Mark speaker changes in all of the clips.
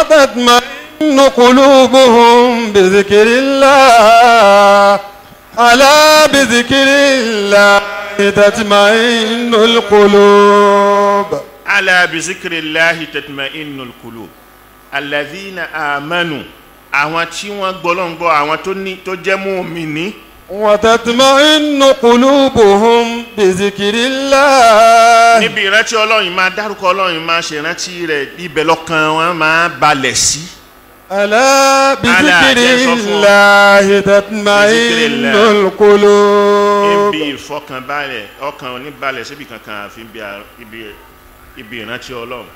Speaker 1: وتطمئن قلوبهم بذكر الله ألا بذكر الله تطمئن القلوب
Speaker 2: ala bizikirillahi tatma'innul qulub alladhina amanu àwọn tí wọ́n gbọ́lọ́ngbọ́ àwọn tó ní tó jẹ́ mùmínì
Speaker 1: وتطمئن قلوبهم بذكر الله
Speaker 2: níbi ìrántí ọlọ́run máa dárúkọ ọlọ́run máa ṣèrántí rẹ̀ ibẹ̀ lọ́kàn wọn máa balẹ̀ sí.
Speaker 1: ألا بذكر
Speaker 2: جاء صفوان.
Speaker 1: الله تطمئن
Speaker 2: الله.
Speaker 1: القلوب
Speaker 2: ibi ìfọkànbalẹ̀ ọkàn oníbalẹ̀ síbi kankan àfi ibi à- ibi ibi ìrántí ọlọ́run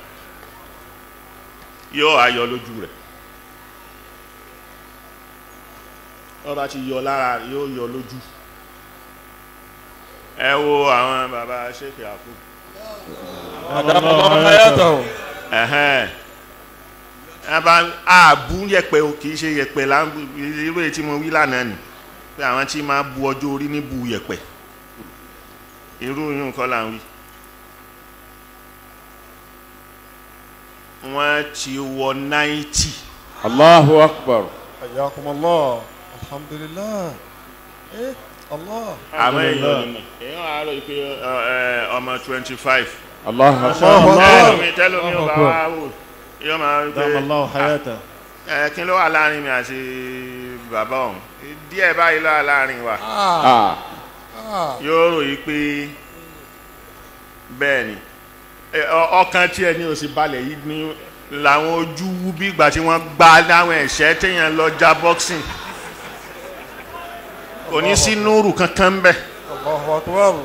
Speaker 2: yóò ayọ̀ lójú rẹ̀ ọba ti yọ lára yóò yọ lójú ẹ wo àwọn bàbá ṣèkè àkú
Speaker 1: أدام الله حياته
Speaker 2: ẹ̀hẹ́n ẹ̀bá àbú yẹpẹ o kì í ṣe yẹpẹ là ń bu irú èyí tí mo wí lánàá nì pé àwọn tí máa bu ọjọ́ orí ní bu yẹpẹ irú yìí nǹkan là ń wí. wọ́n ti wọ náìtì
Speaker 3: Allahu akbar.
Speaker 1: حياكم الله الحمد لله إيه الله
Speaker 2: àwọn èèyàn nìmọ̀ èèyàn àárọ̀ yìí pé ọ, ẹ, ọmọ twenty five
Speaker 3: Allahu akbar.
Speaker 1: الله
Speaker 2: tẹ́lómi
Speaker 1: أكبر
Speaker 2: tẹ́lómi ò bá wá wò yóò máa ń
Speaker 4: دام الله حياته
Speaker 2: ẹ kí ló wà láàrin mi àti bàbá ọ̀hún díẹ̀ báyìí ló wà láàrin wa
Speaker 1: آه
Speaker 3: Ah.
Speaker 1: آه
Speaker 2: yóò ròyìn pé bẹ́ẹ̀ ni ẹ, ọ- ọkàn tí ẹ ní òsì balẹ̀ yìí ní làwọn ojú wú bí ìgbà tí wọ́n gbá láwọn ẹ̀ṣẹ́ téèyàn lọ já boxing kò ní sí núrù kankan ń bẹ̀
Speaker 1: الله أكبر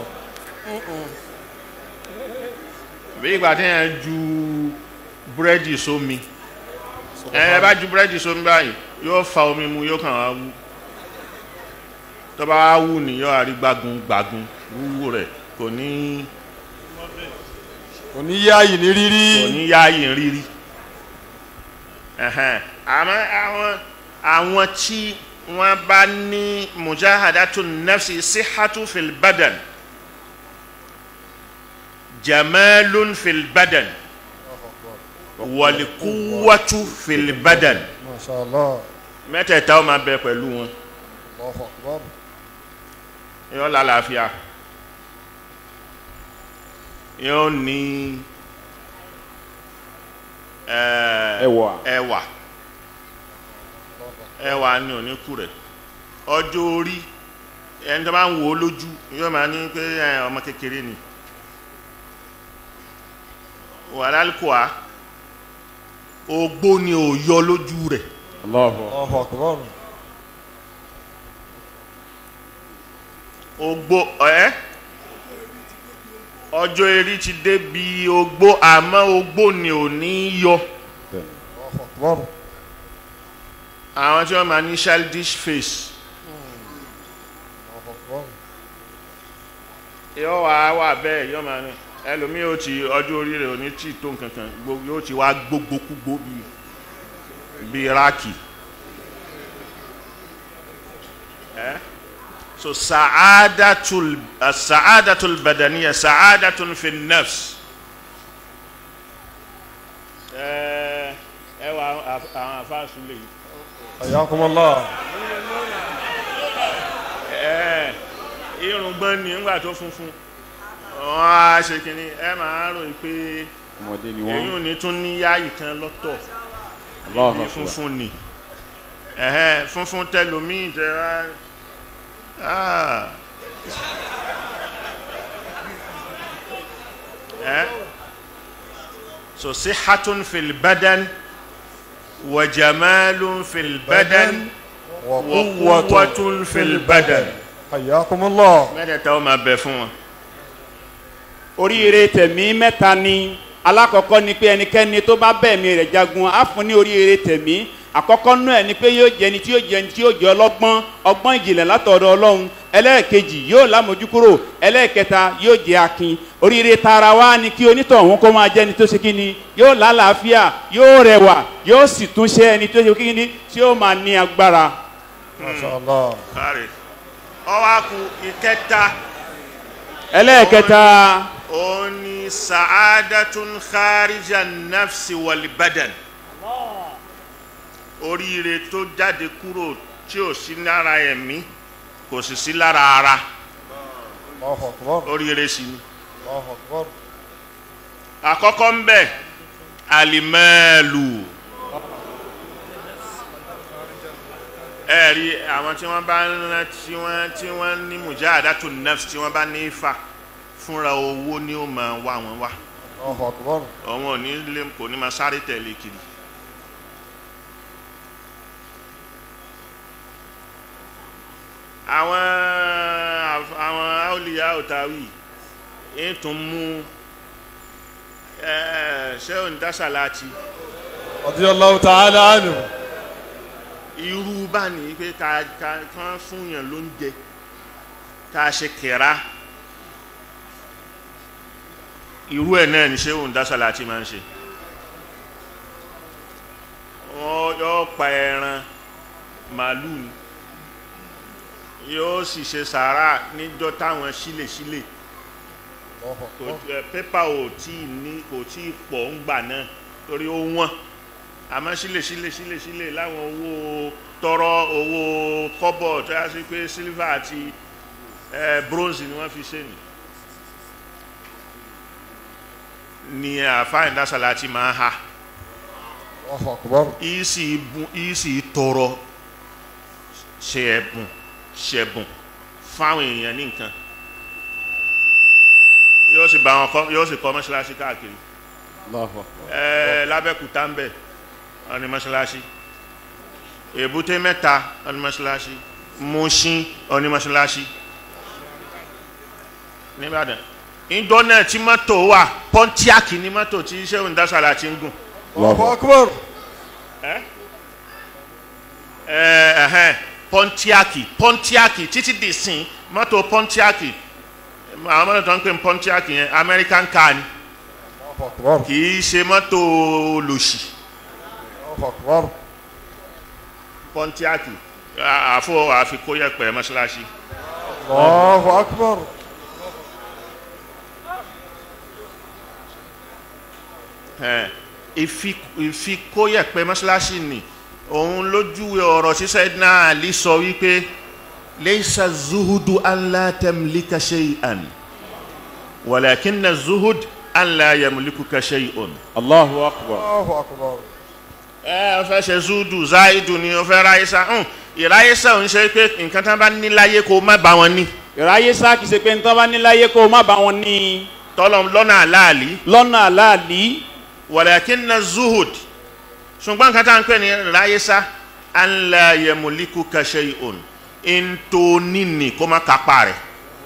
Speaker 2: bí ìgbà téèyàn ju búrẹ́dì sómi ẹ ẹ bá ju búrẹ́dì sómi báyìí yóò fa omi mu yóò kàn wá wú tó bá wá wú ni yóò àrí gbágun gbágun wúwú rẹ̀ kò ní
Speaker 1: oníyáyì ní
Speaker 2: kò
Speaker 1: rírí
Speaker 2: ní yáàyè rírí Ẹ̀hẹ́n. àmọ́ àwọn àwọn tí wọ́n bá ní mujahadatu nafsi sihatu fil badan jamalun fil badan walikuwatu fil badan
Speaker 1: ما شاء الله
Speaker 2: mẹ́tẹ̀ẹ̀ta ó máa bẹ pẹ̀lú wọn
Speaker 1: الله أكبر
Speaker 2: yóò lálàáfíà yóò ní ẹ̀,
Speaker 3: Ẹwà.
Speaker 2: ẹwà ẹwà ni oníkù rẹ̀ ọjọ́ orí ẹni tó bá ń wò ó lójú yóò máa ní pé ẹ, ọmọ kékeré ni wàlálùkọ́à ogbó ni ò yọ lójú rẹ̀
Speaker 3: Allahu
Speaker 1: الله أكبر
Speaker 2: ogbó ẹ ọjọ́ erí ti débi ogbó àmọ́ ogbó ni ò ní yọ
Speaker 1: الله أكبر
Speaker 2: àwọn tí wọ́n máa ní childish face
Speaker 1: الله أكبر
Speaker 2: yóò wá wà bẹ́ẹ̀ yóò máa ní ẹlòmíì ó ti ọjọ́ orí rẹ̀ ò ní tí tó nǹkankan gbogbo yóò ti wá gbogbogbò bíi bíi ráàkì ẹ so sa'adatul uh, sa'adatul badaniya sa'adatun fi nafs ẹ ẹ wà àwọn àfáàsù lè
Speaker 1: حياكم الله
Speaker 2: ẹ irùngbọ̀n ni ńgbà tó funfun wọ́n á ṣe kínní ẹ máa ròyìn pé
Speaker 3: ọmọdé ni
Speaker 2: èyí ò
Speaker 3: wọ́n.
Speaker 2: ní tún ní yáàyì kan lọ́tọ̀
Speaker 3: Allahu
Speaker 2: ní
Speaker 3: akbar.
Speaker 2: funfun ni ẹ̀hẹ́ funfun tẹlòmíì tẹ wá ah. ẹ́ so sihatun fil badan wa jamalun fil badan wa quwwatun fil badan
Speaker 1: حياكم الله
Speaker 2: mẹ́tẹ̀ẹ̀ta ó máa bẹ fún wọn.
Speaker 3: oríire tẹ̀mí mẹ́ta ni alákọ̀ọ́kọ́ ni pé ẹnikẹ́ni tó bá bẹ̀mí rẹ̀ jagun á fún ní oríire tẹ̀mí àkọ́kọ́ náà ẹ̀ ni pé yóò jẹ́ ni tí yóò jẹ́ ni tí yóò jẹ́ ọlọ́gbọ́n ọgbọ́n ìjìnlẹ̀ látọ̀dọ̀ ọlọ́run ẹlẹ́ẹ̀kejì yóò lámójúkúrò ẹlẹ́ẹ̀kẹta yóò jẹ́ akin oríire tara wa ni kí onítọ̀hún kó máa jẹ́ ni tó ṣe kí ni yóò lálàáfíà yóò rẹwà yóò sì tún ṣe ẹni tó ṣe kí ni tí yóò máa ní agbára.
Speaker 1: ما شاء الله
Speaker 2: káre ọwọ́ àkú ìkẹta
Speaker 3: ẹlẹ́ẹ̀kẹta
Speaker 2: ó ní sa'adatun kharija nafsi wal badan oríire tó jáde kúrò tí ò sí lára ẹ̀mí kò sì sí lára ara
Speaker 1: الله أكبر
Speaker 2: oríire sí ni.
Speaker 1: الله أكبر
Speaker 2: àkọ́kọ́ ń bẹ̀ alimẹ́ẹ̀lù ẹ rí àwọn tí wọ́n bá ń rán tí wọ́n tí wọ́n ní mujahadatu nafs tí wọ́n bá ní ifá fúnra owó ni ó máa wá wọn wá
Speaker 1: الله أكبر
Speaker 2: òun ò ní lè kò ní máa sáré tẹ̀lé kiri. àwọn àwọn aoliya otawi ń tún mú ṣéun dáṣàláàtì
Speaker 1: رضي الله تعالى عنه
Speaker 2: irú bá ní pé ká ká kán fún yàn lóúnjẹ ká ṣe kẹra irú ẹ̀ náà ní ṣéun dáṣàláàtì máa ń ṣe wọ́n yóò pa ẹran màálù ni yóò sì ṣe sàárà níjọ́ táwọn sílèsílè
Speaker 1: الله
Speaker 2: kò
Speaker 1: أكبر
Speaker 2: ẹ, pépà ò tí ì ní kò tí ì pọ̀ ń gbà náà torí ó wọ́n àmọ́ sílè sílè sílè sílè láwọn owó tọrọ owó kọ́bọ̀ tó yá sí pé sílvà àti ẹ, bronze ni wọ́n fi ṣe nì ni àfáà ìdásàlá ti máa ha
Speaker 1: الله أكبر
Speaker 2: ìsì bùn ìsì tọrọ ṣe ẹ̀bùn ṣẹ̀bùn fáwọn èèyàn ní nǹkan yóò sì bá wọn kọ́ yóò sì kọ́ mọ́ṣáláṣí káàkiri
Speaker 3: Allahu
Speaker 2: ẹẹ lábẹ́kúta ń bẹ̀ ọ̀ní mọ́ṣáláṣí èbúté mẹ́ta ọ̀ní mọ́ṣáláṣí Mùṣín ọ̀ní mọ́ṣáláṣí nìbàdàn ìjọ náà tí mọ́tò wà pọ́ńtíákì ní mọ́tò tí sẹ́wọ̀n dásàlà ti ń gùn
Speaker 1: الله أكبر
Speaker 2: ẹ ẹhẹn pọntiaki pọntiaki títí di sin mọ́tò pọntiaki àwọn mọ́tò tó ń pè ní pọntiaki yẹn american car ni
Speaker 1: الله أكبر
Speaker 2: kì í ṣe mọ́tò lòṣì
Speaker 1: الله أكبر
Speaker 2: pọntiaki àfọ àfikóyẹpẹ mọ́ṣáláṣí
Speaker 1: الله أكبر
Speaker 2: ẹ ìfi ìfikóyẹpẹ mọ́ṣáláṣí ni òun lójúwe ọ̀rọ̀ ṣíṣẹ́ náà lè sọ wípé leisa zuhudu an la tamlika shay'an walakinna zuhud an la yamlikuka shay'un.
Speaker 3: Allahu akbar.
Speaker 1: الله أكبر
Speaker 2: ẹ ọ fẹ́ ṣe zuhudu zaidu ni ọ fẹ́ ráyísá hàn ìráyísá òun ṣe pé nǹkan tán bá ní láyé kó má bá wọn ní
Speaker 3: ìráyé sá kìí ṣe pé nítorí bá níláyé kó o má bá wọn ní
Speaker 2: tọ́lọ̀ lọ́nà àláàlí
Speaker 3: lọ́nà aláàlí
Speaker 2: walakinna zuhud ṣùgbọ́n nǹkan tá à ń pè ní ráyísá an la yamlikuka shay'un ntòní ni kó má kápá rẹ̀.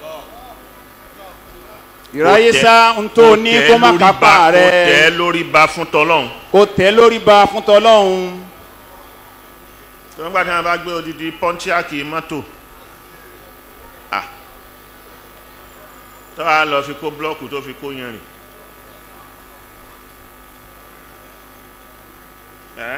Speaker 3: ìráyé sá ń tó ní kó má kápá
Speaker 2: kó tẹ́
Speaker 3: rẹ
Speaker 2: lórí ba fún tọ́lọ́hún.
Speaker 3: kó tẹ́ lórí ba fún tọlọ́hun
Speaker 2: tó ń gbà tí wọn bá gbé odidi pọ́ńtíákì mọ́tò ah tó a lọ fi kó blọ́ọ̀kù tó fi kó yanrìn ẹ́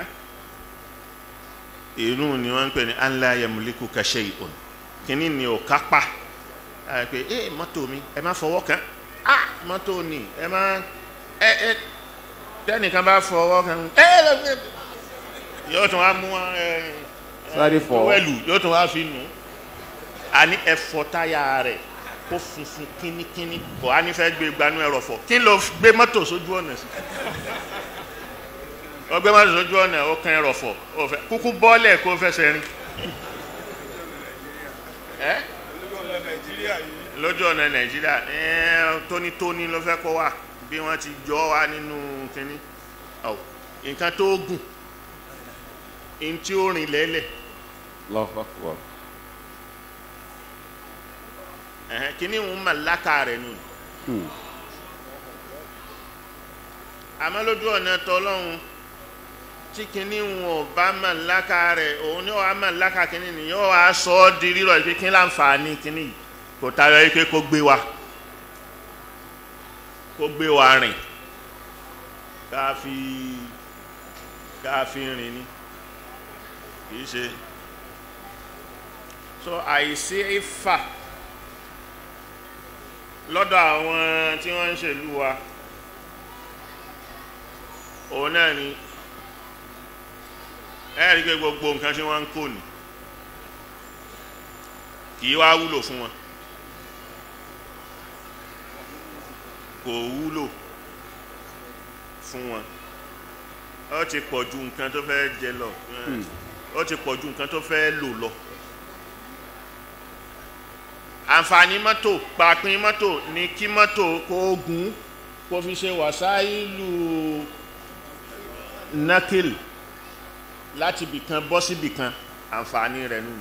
Speaker 2: inú ni wọ́n ń pè ní anla yamuliku kashe ìhòn kíní ni ò kápá ẹ pé ẹ mọ́tò mi ẹ má fọwọ́ kàn ah mọ́tò ni ẹ má ẹ ẹ tẹ́nìkan bá fọwọ́ kàn ẹ ẹ yóò tún wá mú ẹ
Speaker 3: Sáré fọ̀.
Speaker 2: wẹ́lù yóò tún wá fi nù àní ẹ̀fọ́ táyà rẹ̀ kó funfun kínníkínní kò á ní fẹ́ gbé gbanú ẹ̀rọ fọ̀ kí ló gbé mọ́tò sójú ọ̀nà sí ó gbé mọ́tò sójú ọ̀nà ó kan ẹ̀rọ fọ̀ ó fẹ́ kúkú bọ́ọ̀lẹ̀ kó fẹsẹ̀ rìn ẹ́ lójú ọ̀nà nàìjíríà ẹ́ tónítóní ló fẹ́ kó wà bí wọ́n ti jọ wá nínú kínní ọ̀ nǹkan tó gùn ntí ó rìn lẹ́lẹ̀
Speaker 3: Allahu akbar.
Speaker 2: ẹ̀hẹ́n kíní ń mà láka rẹ̀ nù.
Speaker 3: Hmm.
Speaker 2: àmọ́ lójú ọ̀nà tọ́lọ́hún tí kíní ń ò bá mà láka rẹ̀ òun ni ó wàá mà láka kíní ni yóò wá sọ ọ́ di rírọ̀ pé kí láǹfààní kíní yìí kò tayọ yìí pé kó gbé wa kó gbé wa rìn ká fi ká fi rìn ni kì í ṣe so àìsí ifá lọ́dọ̀ àwọn tí wọ́n ń ṣèlú wa òun náà ni ẹ rí i pé gbogbo nǹkan tí wọ́n ń kó ni kì í wá wúlò fún wọn kò wúlò fún wọn ó ti pọ̀ ju nǹkan tó fẹ́ jẹ lọ ó ti pọ̀ ju nǹkan tó fẹ́ lò lọ àǹfààní mọ́tò pàápín mọ́tò ní kí mọ́tò kó gùn kó fi ṣe wàsáìlú nákìl láti bìkan bọ́ sí bìkan àǹfààní rẹ̀ nù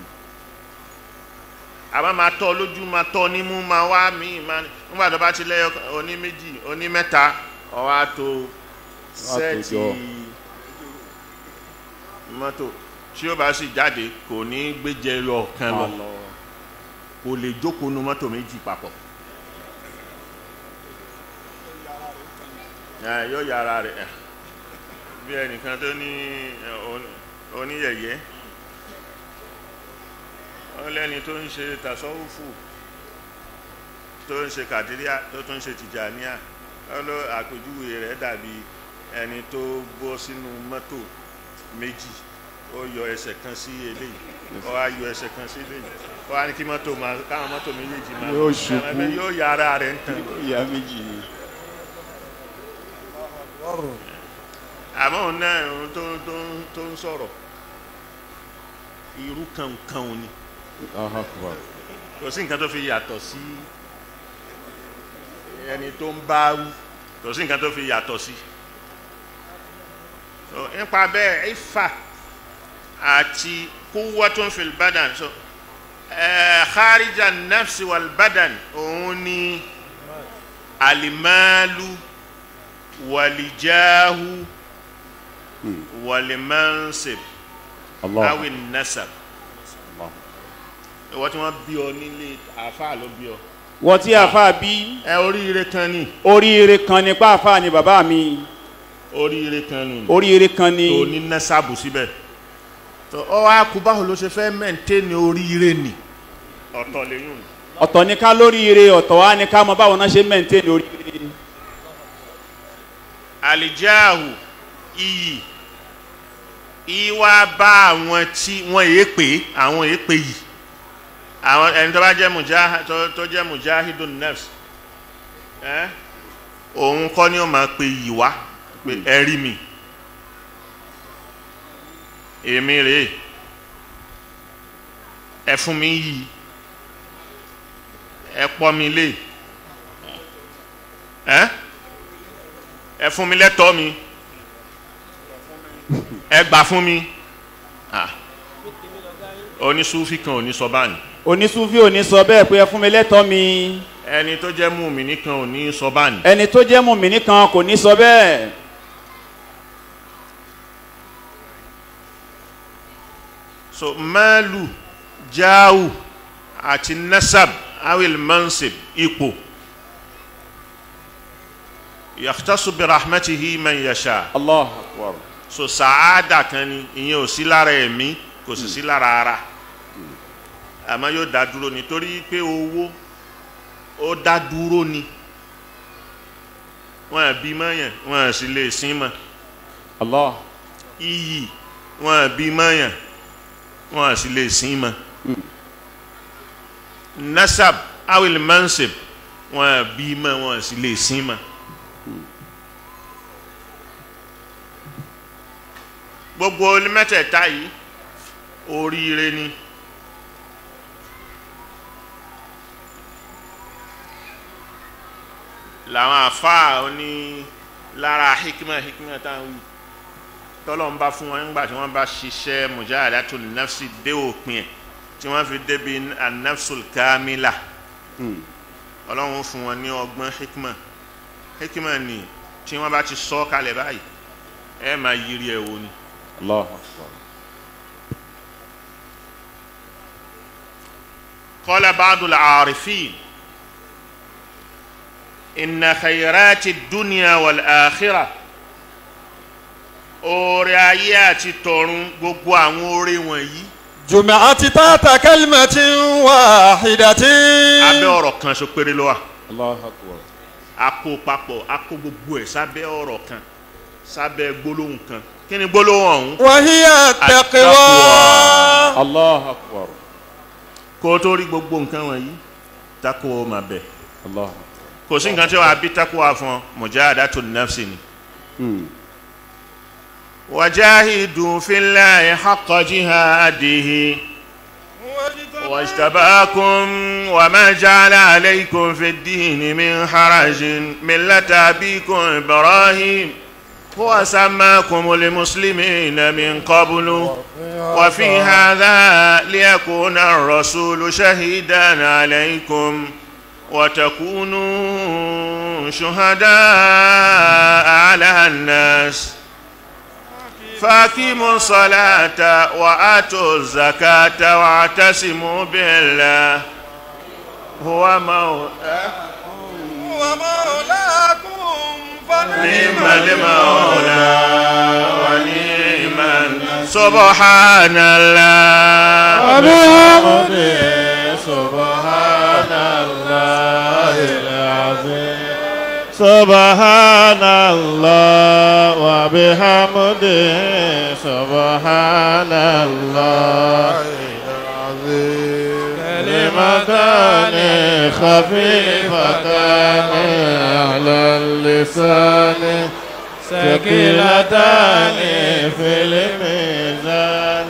Speaker 2: àbá máa tọ́ lójú máa tọ́ nímú máa wá míì máa nígbà tó bá ti lẹ́yọ oní méjì oní mẹ́ta ọwọ́ àtò sẹ́ẹ̀tì
Speaker 3: jọ.
Speaker 2: mọ́tò tí ó bá sì jáde kò ní gbéjẹ yọ kan lọ kò lè jókòó nu mọ́tò méjì papọ̀ ẹ yóò ya ara rẹ̀ ẹ bí ẹnìkan tó ní ẹ, oní- oníyẹ̀yẹ́ ó lẹ́ni tó ń ṣe tasọ́wùfù tó ń ṣe kàdíríà tó tún ń ṣe tìjàníà ó ló àpèjúwe rẹ̀ dàbí ẹni tó bọ́ sínú mọ́tò méjì ó yọ ẹsẹ̀ kan sí eléyìí ó wá yọ ẹsẹ̀ kan sí eléyìí ó wá ní kí mọ́tò máa káwọn mọ́tò méjèèjì máa
Speaker 3: Yóò ṣubú.
Speaker 2: ẹ̀mẹ́ yóò ya ara rẹ̀ ń tàn
Speaker 3: ìyá méjì ni.
Speaker 1: akbar
Speaker 2: àmọ́ òun náà òun tó tó tó ń sọ̀rọ̀ irú kankan ni
Speaker 3: Allahu Akbar.
Speaker 2: kò sí nǹkan tó fi yàtọ̀ sí ẹni tó ń bá wú kò sí nǹkan tó fi yàtọ̀ sí so nípa bẹ́ẹ̀ ifá àti quwwatun fil badan so ẹ̀ kharija nafsi wal badan òun ni alimalu walijahu walimansib
Speaker 3: Allah.
Speaker 2: awi nasab
Speaker 3: Allah.
Speaker 2: ìwọ tí wọ́n bí ọ nílé àáfàá ló bí ọ
Speaker 3: wọ́n tí àfa bí
Speaker 2: ẹ oríire kan ní
Speaker 3: oríire kan ní pàápàá ni bàbá mi
Speaker 2: oríire kan nù
Speaker 3: oríire kan ní.
Speaker 2: tó ní nẹ́sàbù síbẹ̀ tó ọ wá kú báwo ló ṣe fẹ́ mẹ́ǹtẹ́ni oríire nì ọ̀tọ̀ lẹ́yìn
Speaker 3: ọ̀tọ̀ ní ká lóríire ọ̀tọ̀ wá ní ká mọ báwo náà ṣe mẹ́ǹtẹ́ẹ̀nì oríire.
Speaker 2: àlìjáàhù iyì ìwà bá àwọn tí wọ́n èé pé àwọn èé pé yìí àwọn ẹni tó bá jẹ́ mujah tó tó jẹ́ mujahidun nafs ẹ́ òun kọ́ ni ó máa pe yìí wá pé ẹ rí mi èmi rèé ẹ fún mi yìí ẹ pọ́ mi lé ẹ́ ẹ fún mi lẹ́tọ̀ọ́ mi ẹ gbà fún mi Ah. onísúfì kan ò ní sọ báyìí
Speaker 3: onísúfì ò ní sọ bẹ́ẹ̀ pé ẹ fún mi lẹ́tọ̀ọ́ mi
Speaker 2: ẹni tó jẹ́ mùmíní kan ò ní sọ báyìí
Speaker 3: ẹni tó jẹ́ mùmíní kan kò ní sọ bẹ́ẹ̀.
Speaker 2: so maalu jaawu àti nasab awil mansib ipò yakhtasu bi rahmatihi man yasha
Speaker 3: Allah akbar.
Speaker 2: so saada kan ni ìyẹn ò sí lára ẹ̀mí kò sì sí lára ara àmọ́ yóò dá dúró nítorí pé owó ó dá dúró ni wọn àbí mọ́yàn wọn à sì lè sin mọ́
Speaker 3: Allah.
Speaker 2: iyì wọn àbí mọ́yàn wọn à sì lè sin mọ́ nasab awil mansib wọn àbí mọ́ wọn à sì lè sin mọ́. gbogbo mẹ́tẹ̀ẹ̀ta yìí oríire ni làwọn àfáà oní lára hikima hikima táwọn wí tọ́lọ̀ ń bá fún wọn nígbà tí wọ́n bá ṣiṣẹ́ mujahadatul nafsi dé òpin ẹ̀ tí wọ́n fi débi anafsul kamila ọlọ́run fún wọn ní ọgbọ́n hikima hikima ni tí wọ́n bá ti sọ kalẹ̀ báyìí ẹ máa yiri ẹ̀ wò ni.
Speaker 3: Allah akbar.
Speaker 2: قال بعض العارفين إن خيرات الدنيا والآخرة oore ayé àti tọ̀run gbogbo àwọn oore wọ̀nyí
Speaker 1: جمعت تحت كلمة واحدة
Speaker 2: abẹ́ ọ̀rọ̀ kan ṣo péré ló wà
Speaker 3: Allah akbar.
Speaker 2: a kó papọ̀ a kó gbogbo ẹ̀ sábẹ́ ọ̀rọ̀ kan sábẹ́ gbólóhùn kan kí ni gbólóhùn ọ̀hún
Speaker 1: وهي التقوى
Speaker 3: allah akbar
Speaker 2: kó o tó rí gbogbo nǹkan wọ̀nyí tako o mà bẹ̀
Speaker 3: allah
Speaker 2: kò sí nǹkan tí wàá bí tako wa fún ọ mujahadatu nafsi ni.
Speaker 3: Hmm.
Speaker 2: وجاهدوا في الله حق جهاده واجتباكم وما جعل عليكم في الدين من حرج ملة أبيكم إبراهيم هو سماكم المسلمين من قبل وفي هذا ليكون الرسول شهيدا عليكم وتكونوا شهداء على الناس فاقيموا الصلاة وآتوا الزكاة واعتصموا بالله هو مولاكم
Speaker 1: ومولاكم
Speaker 2: نعم المولى ونعم النصير. سبحان الله
Speaker 4: وبحمده سبحان الله العظيم سبحان الله وبحمده سبحان الله العظيم كلمتان خفيفتان على اللسان ثقيلتان في الميزان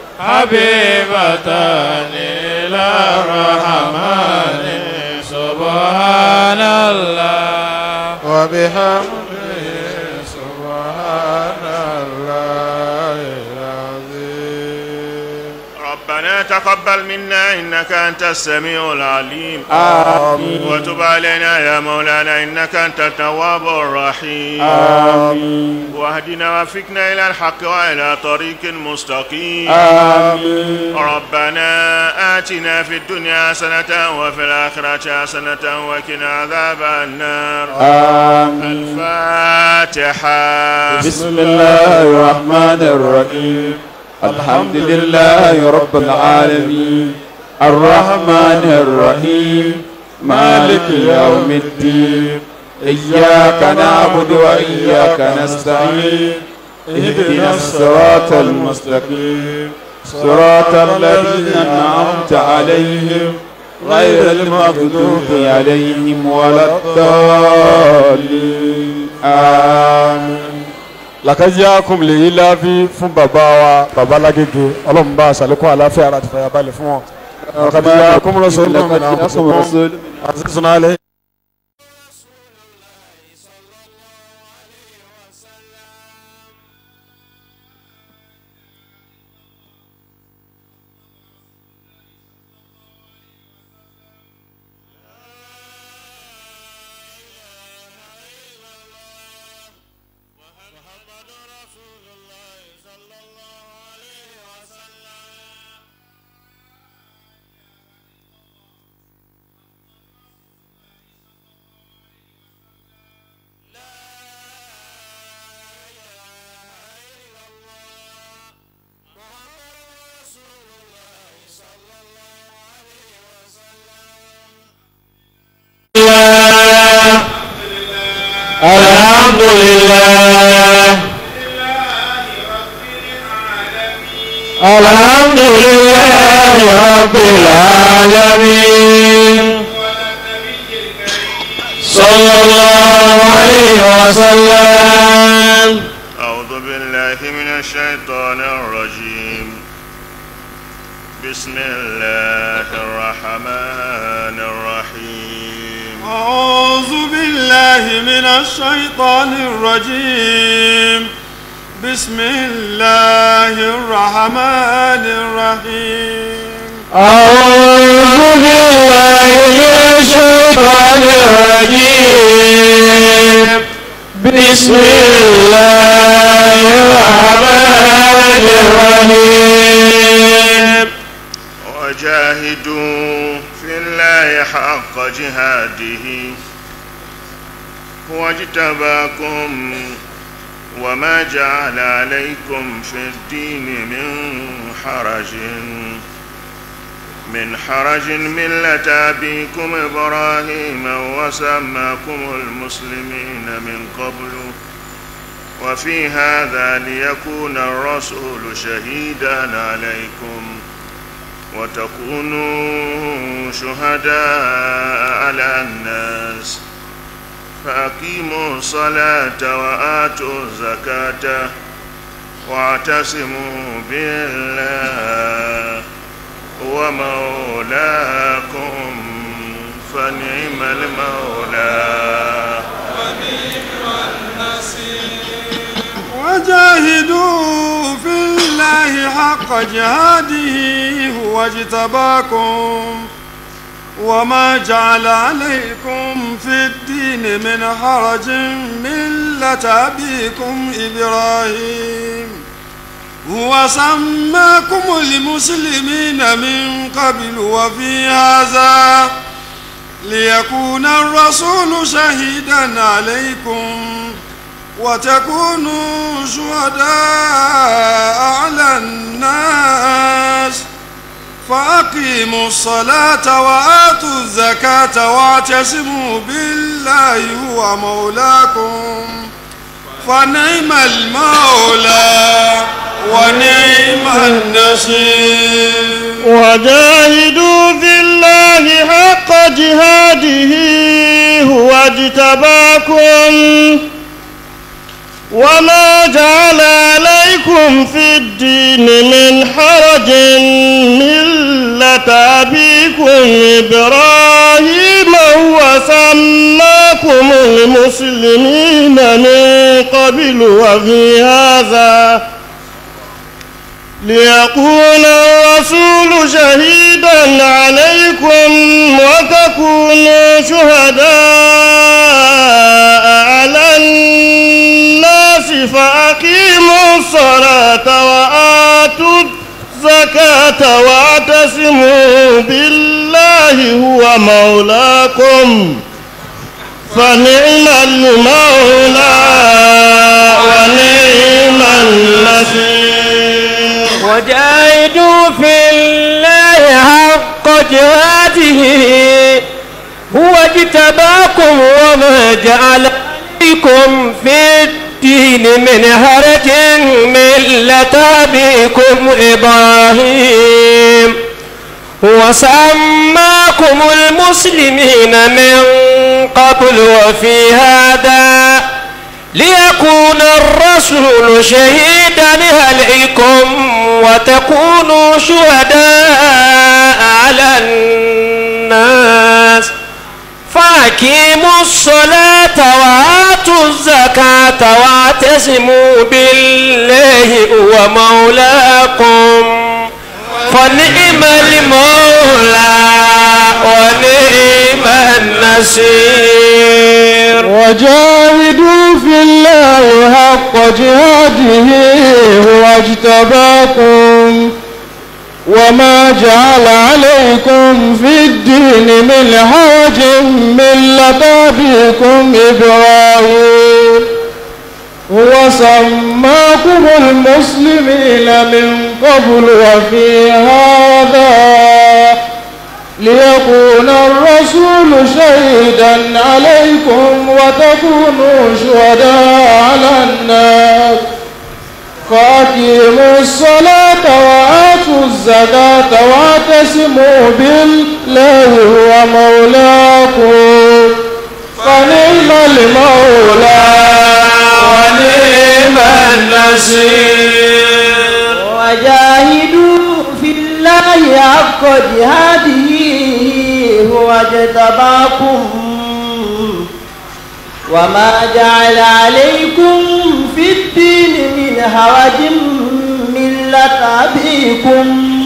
Speaker 4: حبيبتان إلى الرحمن سبحان الله وبحمده سبحان الله العظيم
Speaker 2: ربنا تقبل منا إنك أنت السميع العليم
Speaker 3: آمين
Speaker 2: وتب علينا يا مولانا إنك أنت التواب الرحيم
Speaker 3: آمين
Speaker 2: واهدنا وفقنا إلى الحق وإلى طريق مستقيم
Speaker 3: آمين
Speaker 2: ربنا آتنا في الدنيا حسنة وفي الآخرة حسنة وقنا عذاب النار
Speaker 3: آمين
Speaker 2: الفاتحة
Speaker 3: بسم الله الرحمن الرحيم الحمد لله رب العالمين الرحمن الرحيم مالك يوم الدين إياك نعبد وإياك نستعين اهدنا الصراط المستقيم صراط الذين أنعمت عليهم غير المغضوب عليهم ولا الضالين آمين
Speaker 4: làkàjá kùn lè yí láàbí fún bàbá wa bàbá lágége ọlọ́run bá aṣàlékún àláfíà àti fàyàbalẹ̀ fún wọn. làkàjá kùn rọ̀ṣọ́ lọ́mọ náà àti sùnà alẹ́.
Speaker 5: الحمد لله الحمد لله رب العالمين صلى الله عليه وسلم
Speaker 2: أعوذ بالله من الشيطان الرجيم بسم الله الرحمن الرحيم
Speaker 1: أعوذ بالله من الشيطان الرجيم بسم الله الرحمن الرحيم
Speaker 5: أعوذ بالله من الشيطان الرجيم بسم الله الرحمن الرحيم
Speaker 2: وجاهدوا في الله حق جهاده هو اجتباكم وما جعل عليكم في الدين من حرج من حرج ملة أبيكم إبراهيم وسماكم المسلمين من قبل وفي هذا ليكون الرسول شهيدا عليكم وتكونوا شهداء على الناس فأقيموا الصلاة وآتوا الزكاة واعتصموا بالله هو مولاكم فنعم المولى
Speaker 1: وجاهدوا في الله حق جهاده هو اجتباكم وما جعل عليكم في الدين من حرج ملة أبيكم إبراهيم هو سماكم المسلمين من قبل وفي هذا ليكون الرسول شهيدا عليكم وتكونوا شهداء على الناس فأقيموا الصلاة وآتوا الزكاة واعتصموا بالله هو مولاكم فنعم المولى ونعم النصير
Speaker 5: وجاهدوا في الله حق جهاده هو اجتباكم وما جعل عليكم في الدين من حرج ملة أبيكم إبراهيم هو سماكم المسلمين من قبل وفي هذا ليكون الرسول شهيدا عليكم وتكونوا شهداء على الناس فأقيموا الصلاة وآتوا الزكاة واعتصموا بالله هو مولاكم فنعم المولى ونعم النصير
Speaker 6: وجاهدوا في الله حق جهاده هو اجتباكم وما جعل عليكم في الدين من هرج ملة أبيكم إبراهيم هو سماكم المسلمين من قبل وفي هذا ليكون الرسول شهيدا عليكم وتكونوا شهداء على الناس فأقيموا الصلاة وآتوا الزكاة واعتصموا بالله هو مولاكم فنعم المولى ونعم النصير
Speaker 5: وجاهدوا في الله حق جهاده هو اجتباكم وما جعل عليكم في الدين من حرج ملة أبيكم إبراهيم هو سماكم المسلمين من قبل وفي هذا ليكون الرسول شهيدا عليكم وتكونوا شهداء على الناس فأقيموا الصلاة وآتوا الزكاة واعتصموا بالله هو مولاكم فنعم المولى ونعم النصير
Speaker 6: وجاهدوا في الله حق جهاده هو اجتباكم وما جعل عليكم في الدين من حرج ملة أبيكم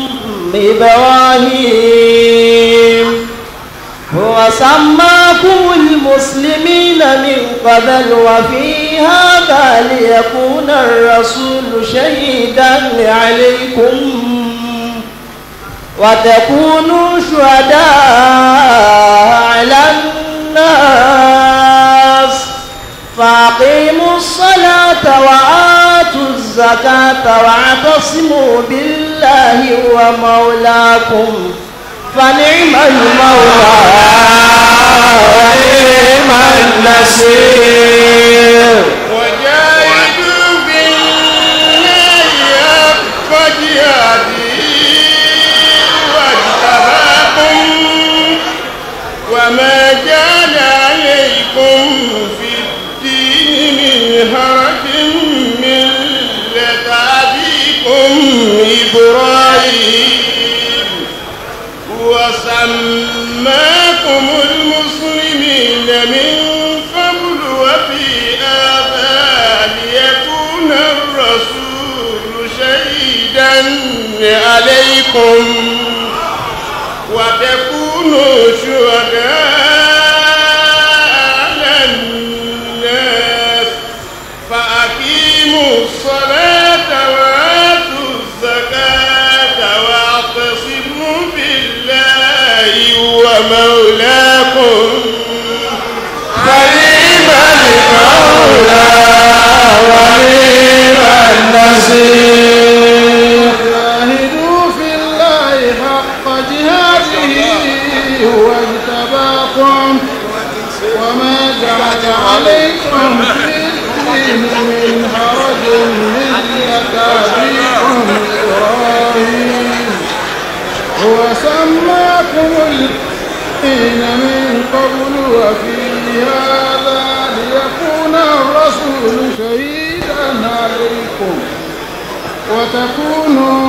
Speaker 6: إبراهيم هو سماكم المسلمين من قبل وفي هذا ليكون الرسول شهيدا عليكم وتكونوا شهداء على الناس فأقيموا الصلاة وآتوا الزكاة واعتصموا بالله هو مولاكم فنعم المولى ونعم النصير
Speaker 2: وجاهدوا
Speaker 5: أبيكم إبراهيم وسماكم المسلمين من قبل وفي هذا ليكون الرسول شهيدا عليكم وتكونوا شهداء على الناس فأقيموا الصلاة وآتوا الزكاة واعتصموا بالله ومولاكم فنعم المولى ونعم النصير
Speaker 7: جاهدوا في الله حق جهاده هو اجتباكم وما جعل عليكم في الدين من حرج ملة أبيكم إبراهيم هو سماكم الدين من قبل وفي هذا ليكون الرسول شهيدا عليكم وتكونوا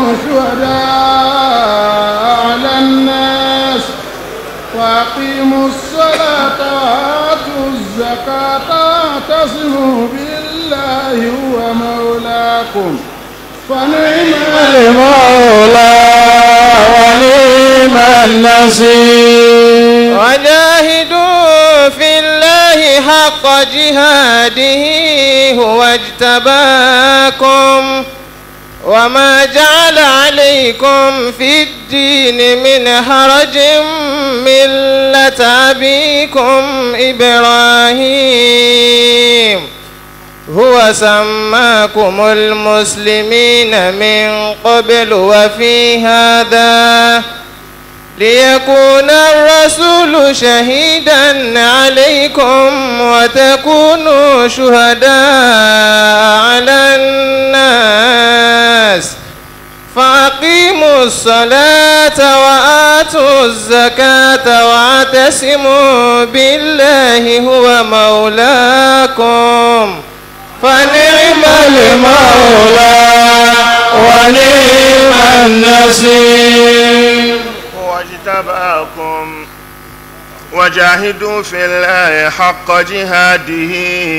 Speaker 7: شهداء على الناس وأقيموا الصلاة وآتوا الزكاة واعتصموا بالله هو مولاكم فنعم المولى ونعم النصير
Speaker 8: وجاهدوا في الله حق جهاده هو اجتباكم وما جعل عليكم في الدين من حرج ملة أبيكم إبراهيم هو سماكم المسلمين من قبل وفي هذا ليكون الرسول شهيدا عليكم وتكونوا شهداء على الناس فأقيموا الصلاة وآتوا الزكاة واعتصموا بالله هو مولاكم فنعم المولى ونعم النصير
Speaker 2: واجتباكم وجاهدوا في الله حق جهاده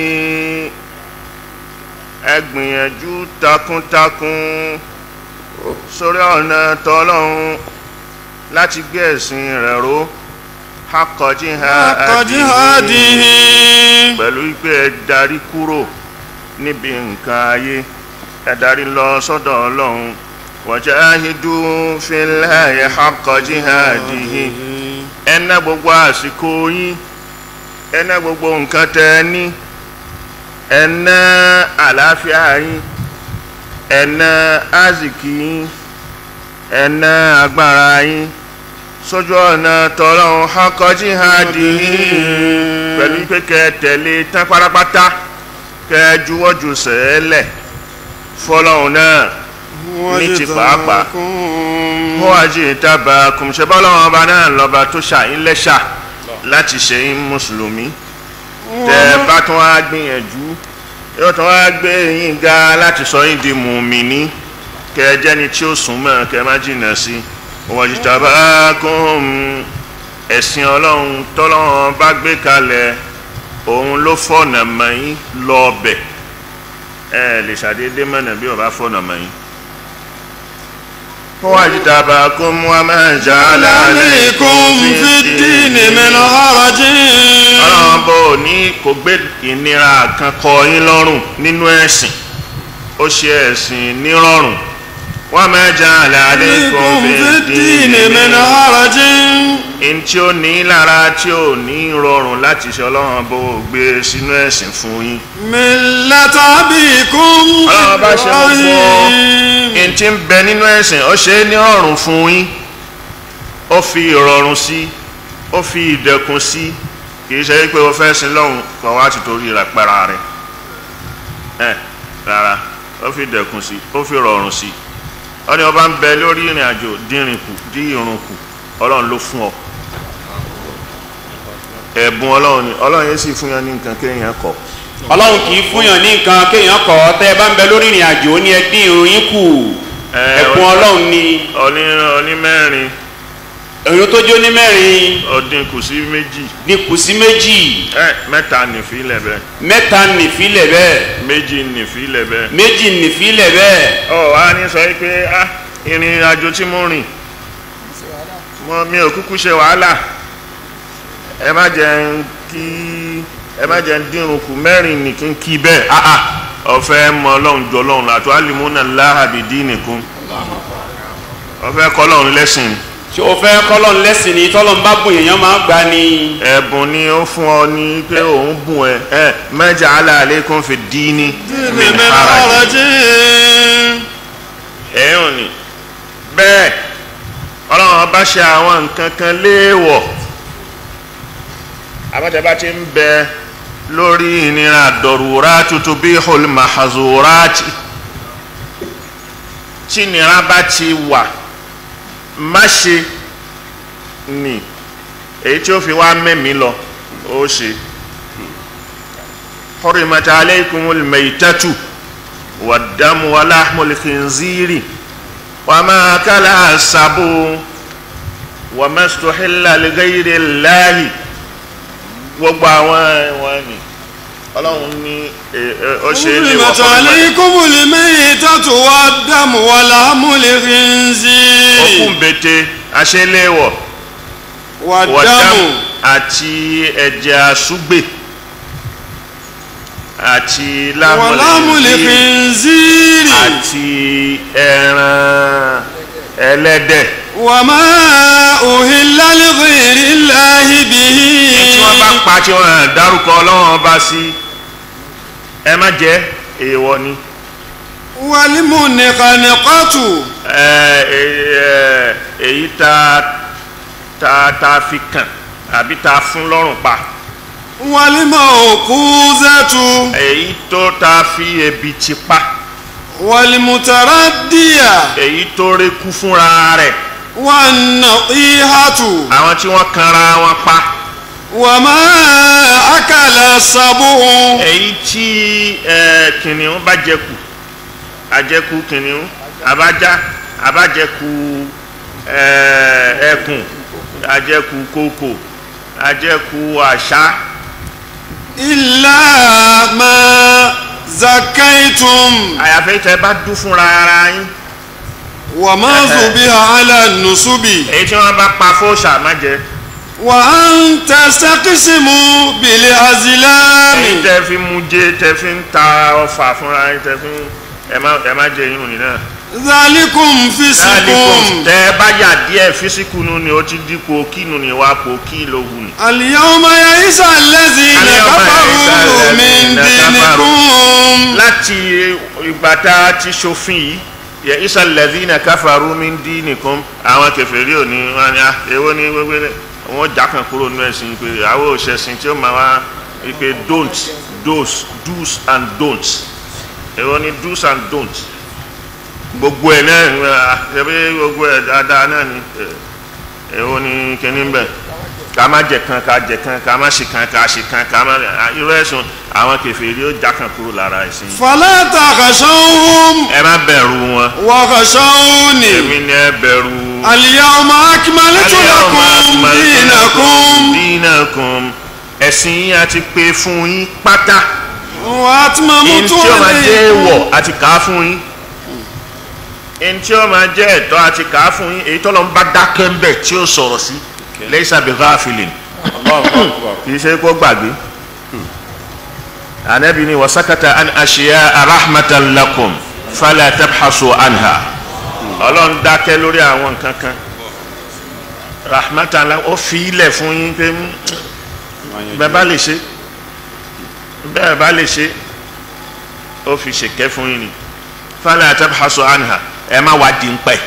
Speaker 2: ẹgbìyànjú takuntakun sórí ọ̀nà tọ́lọ́hun láti gbé ẹ̀sìn rẹ̀ ró حق
Speaker 1: حق جهاده
Speaker 2: pẹ̀lú pé ẹ darí kúrò níbi nǹkan ayé ẹ darí lọ sọ́dọ̀ ọlọ́run wajahidu fillahi haqqa jihadihi ẹ ná gbogbo àsìkò yín ẹ ná gbogbo nǹkan tẹ ẹ ní ẹ ná àlàáfíà yín ẹ ná azìkì yín ẹ ná agbára yín sójú ọ̀nà tọ́lọ́run haqqa jihadihi pẹ̀lú pé kẹ́ ẹ tẹ̀lé tán pátápátá kẹ́ ẹ juwọ́ ju sẹ́ẹ̀lẹ̀ fọlọ́run náà ní ti pàápàá wọ́n wá jí ìtàbà kùmṣẹ́ bọ́lọ́run ọba náà lọ́ba tó ṣàyín lẹ́ṣà láti ṣe yín mùsùlùmí tẹ́ ẹ bá tún wá gbìyànjú yóò tún wá gbé yín ga láti sọ yín di mùmíní kẹ́ ẹ jẹ́ni tí ó sùn mọ́ kẹ́ ẹ má jìnnà sí wọ́n jí ìtàbà kùm ẹ̀sìn ọlọ́run tọ́lọ́run bá gbé kalẹ̀ òun ló fọ̀nà mọ́ yín lọ́ọ̀bẹ̀ ẹ lè ṣàdédé mọ̀nà bí ọba fọ̀nà mọ́ yín. واجتباكم وما جعل
Speaker 1: عليكم في الدين من حرج
Speaker 2: ọlọ́run bò ní kò gbé ìnira kan kọ yín lọ́rùn nínú ẹ̀sìn ó ṣe ẹ̀sìn nírọ̀rùn وما جعل عليكم
Speaker 1: عليكم
Speaker 2: في
Speaker 1: في الدين
Speaker 2: الدين
Speaker 1: من
Speaker 2: من
Speaker 1: حرج
Speaker 2: in tí ó ní lára tí ò ní rọrùn láti ṣe ọlọ́run bó gbé sínú ẹ̀sìn fún yín
Speaker 1: ملة أبيكم
Speaker 2: ọlọ́run bá ṣe mú fún ọ
Speaker 1: إبراهيم
Speaker 2: in tí ń bẹ nínú ẹ̀sìn ó ṣe é ní ọ̀rùn fún yín ó fi ìrọ̀rùn sí ó fi ìdẹ̀kùn sí kìí ṣe pé o fẹ́ sin lọ́hùn kan wá ti torí rẹ̀ pẹ́ra rẹ̀ ẹ̀ rárá ó fi ìdẹ̀kùn sí ó fi ìrọ̀rùn sí ó ní ọba ń bẹ lórí ìrìn àjò dínrìn kù dí irun kù ọlọ́run ló fún ọ ẹ̀bùn ọlọ́run ni ọlọ́run yẹn sì fún yẹn ní nǹkan kéèyàn kọ̀
Speaker 3: ọlọ́run kì í fúnyàn ní nǹkan kéèyàn kọ̀ ọ́ tẹ́ ẹ bá ń bẹ lórí ìrìn àjò ó ní ẹ dín irun yín kù
Speaker 2: Ẹ,
Speaker 3: ẹ̀bùn ọlọ́run ni
Speaker 2: oní oní mẹ́rin
Speaker 3: ẹ̀yìn tó jó ní mẹ́rin
Speaker 2: ọdín kù sí méjì
Speaker 3: ní kù sí méjì
Speaker 2: ẹ mẹ́ta nìfilẹ̀ bẹ́ẹ̀
Speaker 3: mẹ́ta nìfilẹ̀ bẹ́ẹ̀
Speaker 2: méjì nìfilẹ̀ bẹ́ẹ̀.
Speaker 3: méjì nìfilẹ̀ bẹ́ẹ̀
Speaker 2: ọ wá ní sọ pé ah ìrìn àjò tí mo rìn mo mi ò kúkú ṣe wàhálà ẹ má jẹ́ ń kí ẹ má jẹ́ ń dínrùn kù mẹ́rin ní kí n kí bẹ́ẹ̀ ah ah ọ̀fẹ́ mọ ọlọ́run jọ ọlọ́run àti alimuna láhàbìdí nìkún ọ̀fẹ́ kọ́ ọlọ́run lẹ́sìn
Speaker 3: ṣé o fẹ́ kọ́lọ́n lẹ́sìn ni tọ́lọ́n bá bùn èèyàn máa ń gbà ni
Speaker 2: ẹ̀bùn ni ó fún ọ ní pé òun bùn ẹ ẹ mẹ́jà aláàlékún fi dí ní min haraj ẹ̀yùn ni bẹ́ẹ̀ ọlọ́run bá ṣe àwọn nǹkan kan léèwọ̀ àbátẹ́bá ti ń bẹ lórí ìnira dọ̀rùrá tuntun bí olùmọ̀hazùrátì tí ìnira bá ti wà má ṣe ni èyí tí ó fi wá mẹ́mí lọ ó ṣe حرمت عليكم الميتة والدم ولحم الخنزير وما أكل السبو وما استحل لغير الله gbogbo àwọn ẹ̀wọ̀n ni ọlọ́run ní ó ṣe é léwọ̀
Speaker 1: حرمت عليكم الميتة والدم ولحم الخنزير
Speaker 2: òkú mbete aṣeléwọ̀
Speaker 1: والدم
Speaker 2: wọ̀dámù àti ẹ̀jẹ̀ àṣúgbè àti
Speaker 1: ولحم
Speaker 2: lámọ̀lẹ́sí
Speaker 1: الخنزير
Speaker 2: àti ẹran ẹlẹ́dẹ̀
Speaker 1: وما أهل لغير الله به
Speaker 2: tí wọ́n bá pa tí wọ́n dárúkọ ọlọ́run ọba sí ẹ má jẹ́ èèwọ̀ ni
Speaker 1: والمنخنقة
Speaker 2: ẹ, ẹ, ẹ, èyí tá tá tá fi kàn àbí tá fún lọ́rùn pa
Speaker 1: والموقوذة
Speaker 2: èyí tó tá fi ebi ti pa
Speaker 1: والمتردية
Speaker 2: èyí tó rékú fúnra rẹ̀
Speaker 1: والنطيحة
Speaker 2: àwọn tí wọ́n kanra wọn pa
Speaker 1: وما أكل السبع
Speaker 2: èyí tí ẹ, kìnìún bá jẹkù àjẹkù kìnìún àbájá àbájẹkù ẹ, ẹkùn àjẹkù kòkò àjẹkù àṣá
Speaker 1: إلا ما زكيتم
Speaker 2: àyàfẹ́ tẹ bá dún fúnra ara yín
Speaker 1: وما ذبح على النصب
Speaker 2: èyí tí wọ́n bá pa fóòṣà má jẹ
Speaker 1: وأن تستقسموا بالأزلام
Speaker 2: èyí tẹ fi mú jẹ tẹ fi ń ta ọfà fúnra yín tẹ fi ń ẹ má ẹ má jẹ yín òní náà.
Speaker 1: ذلكم فسق
Speaker 2: tẹ bá yà díẹ̀ físíkù nu ni ó ti dípò kí nu ni wàá pò kí ló wù ní.
Speaker 1: اليوم يئس الذين
Speaker 2: اليوم يئس
Speaker 1: كفروا
Speaker 2: الذين
Speaker 1: من دينكم
Speaker 2: láti ìgbà tá a ti ṣòfin yìí yẹ isa lẹ́dínà káfàrú mi ń dín nìkan àwọn kẹfẹ́rí ò ní wọn ni ah, èwo ni gbogbo rẹ wọn jà kan kúrò nínú ẹ̀sìn pé àwọn òṣèṣin tí ó máa wá pé don't dos do's and don'ts èwo ni do's and don'ts gbogbo ẹ̀ náà ah, ṣebí gbogbo ẹ̀ dáadáa náà ni eh, èwo ni kíní ń bẹ̀ ká má jẹ kan ká jẹ kan ká má ṣe kan ká ṣe kan ká má ah, irú ẹ̀sùn àwọn kẹfẹ́rí ó jà kan kúrò lára ẹ̀sìn
Speaker 1: فلا تخشوهم
Speaker 2: ẹ má bẹ̀rù wọn
Speaker 1: وخشوني
Speaker 2: èmi ni ẹ bẹ̀rù.
Speaker 1: اليوم أكملت لكم دينكم
Speaker 2: dínàkùn ẹ̀sìn yín àti pé fún yín pátá
Speaker 1: وأتممت
Speaker 2: ẹni tí ó máa jẹ́
Speaker 1: عليكم
Speaker 2: èèwọ̀ àti kà á fún yín ẹni tí ó máa jẹ́ ẹ̀tọ́ àti kà á fún yín èyí tọ́lọ́ ń bá dákẹ́ ń bẹ̀ tí ó sọ̀rọ̀ sí laysa bi ghafilin kì í ṣe kó gbàgbé anabi ni wasakata an ashiya rahmatan lakum fala tabhasu anha ọlọ́run dákẹ́ lórí àwọn nǹkan kan rahmatan lakum ó fi ilẹ̀ fún yín pé mm, bẹ́ẹ̀ bá lè ṣe bẹ́ẹ̀ bá lè ṣe ó fi ṣèkẹ́ fún yín ni fala tabhasu anha ẹ má wá di ń pẹ́.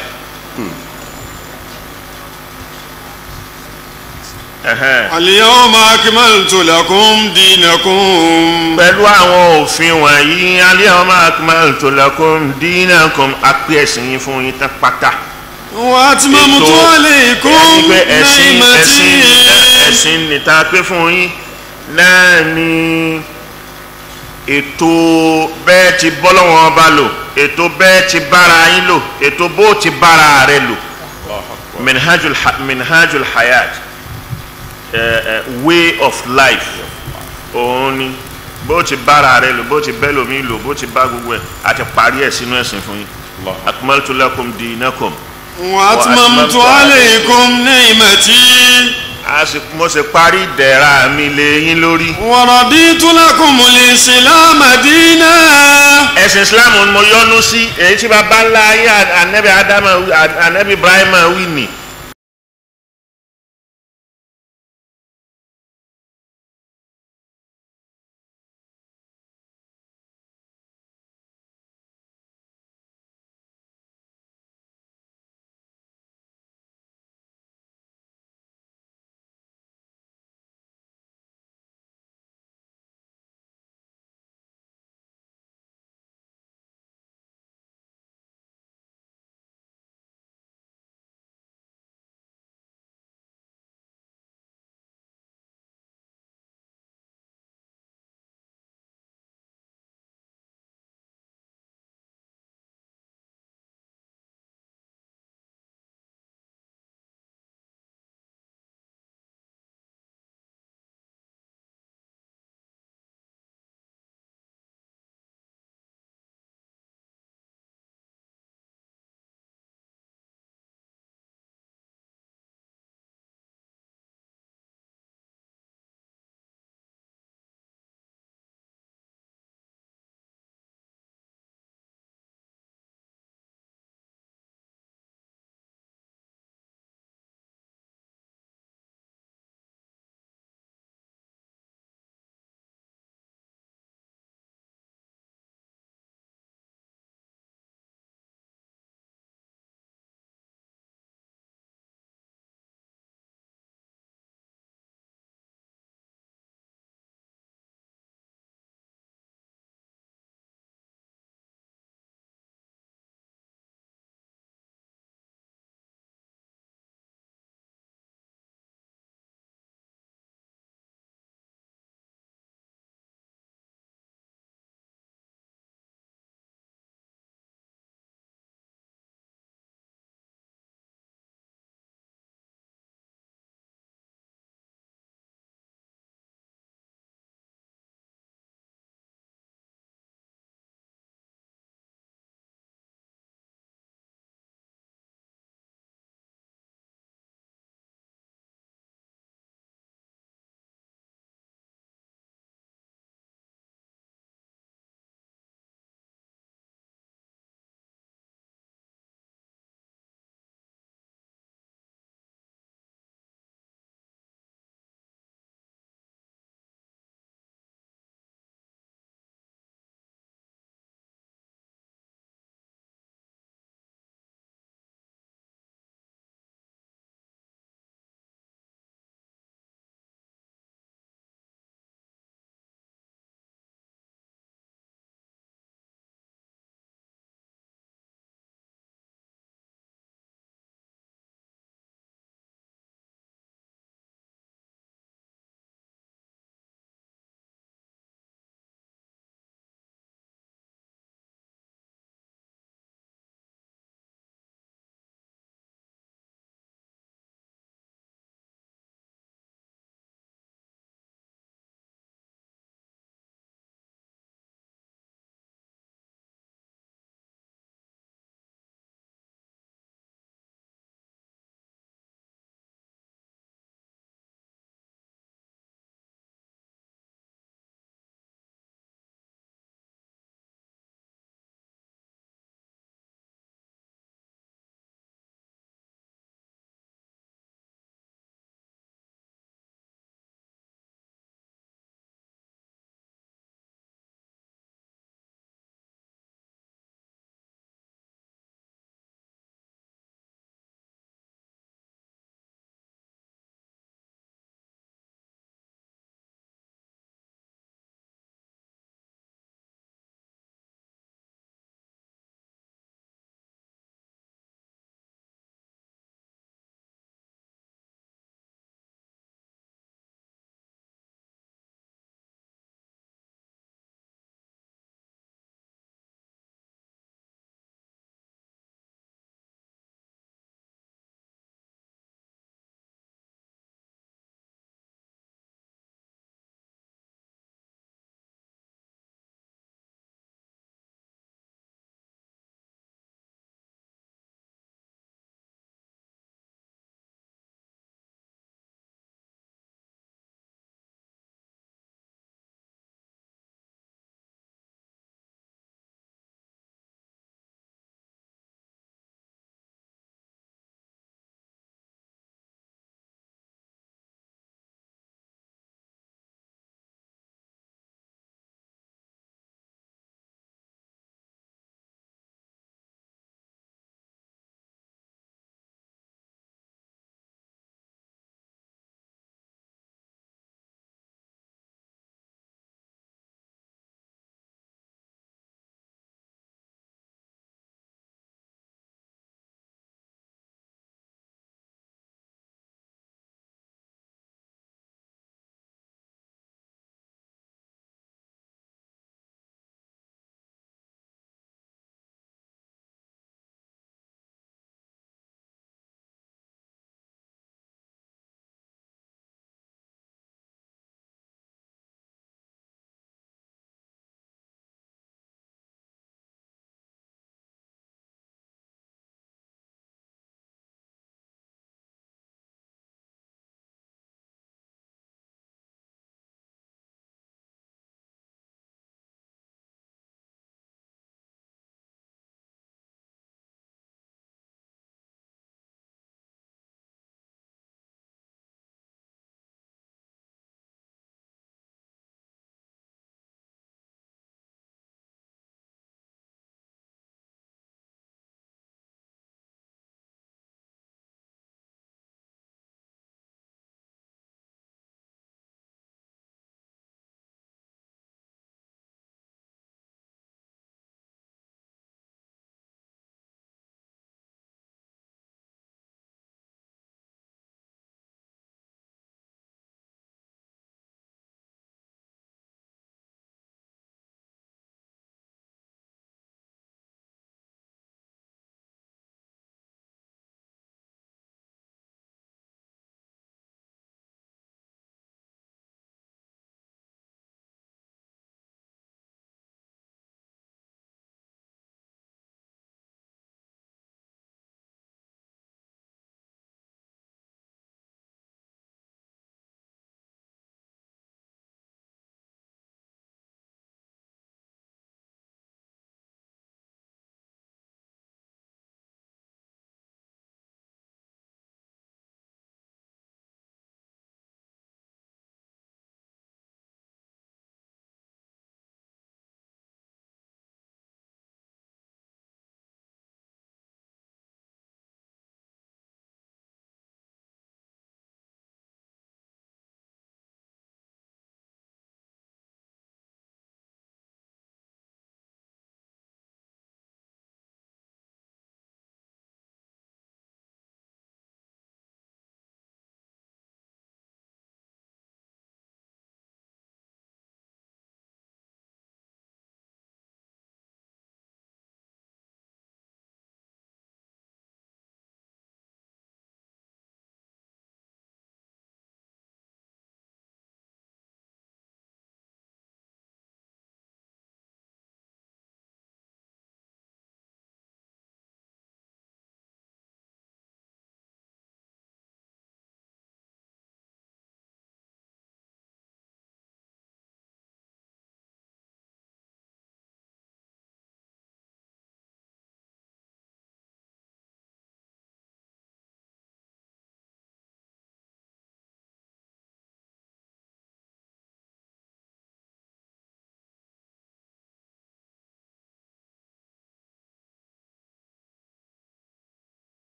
Speaker 2: Ẹhẹ́n.
Speaker 1: اليوم أكملت لكم دينكم
Speaker 2: pẹ̀lú àwọn òfin wọ̀nyí al-yawma akmaltu lakum dinakum apẹ́ ẹ̀sìn yín fún yín tán pátá.
Speaker 1: وأتممت
Speaker 2: Ètò-
Speaker 1: عليكم
Speaker 2: ẹni pé ẹ̀sìn ẹ̀sìn
Speaker 1: نعمتي
Speaker 2: ẹ̀sìn nìta pé fún yín náà ni ètò bẹ́ẹ̀ ti bọ́lọ́wọ́n ọba lò ètò bẹ́ẹ̀ ti bára yín lò ètò bó ti bára rẹ lò minhajul ha minhajul hayat uh, uh, way of life òun ni bó ti bára rẹ lò bó ti bẹ́ lómi lò bó ti bá gbogbo ẹ̀ àti parí ẹ̀ sínú ẹ̀sìn fún yín akmaltu lakum dinakum
Speaker 1: وأتممت عليكم نعمتي
Speaker 2: a sì mo sì parí ìdẹ̀ra mi lé yín lórí.
Speaker 1: ورضيت لكم الإسلام دينا
Speaker 2: ẹ̀sìn islam mo yọ́nú sí èyí tí baba ńlá ayé anabi adama anabi ibrahim wí ni